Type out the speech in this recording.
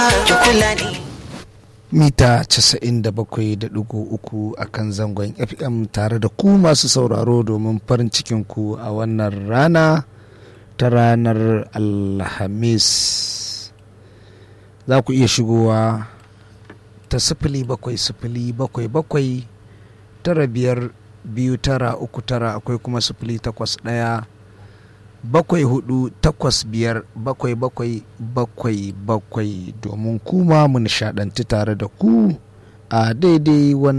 mita 97.3 a kan zangon fm tare da ku masu sauraro domin farin cikinku a wannan rana ta ranar alhamis za ku iya shigowa ta sifili bakwai sifili bakwai bakwai tara biyar biyu tara uku tara akwai kuma sifili takwas ɗaya bakwai hudu takwas biyar bakwai bakwai bakwai bakwai domin kuma mu nishadanci tare da ku a daidai wannan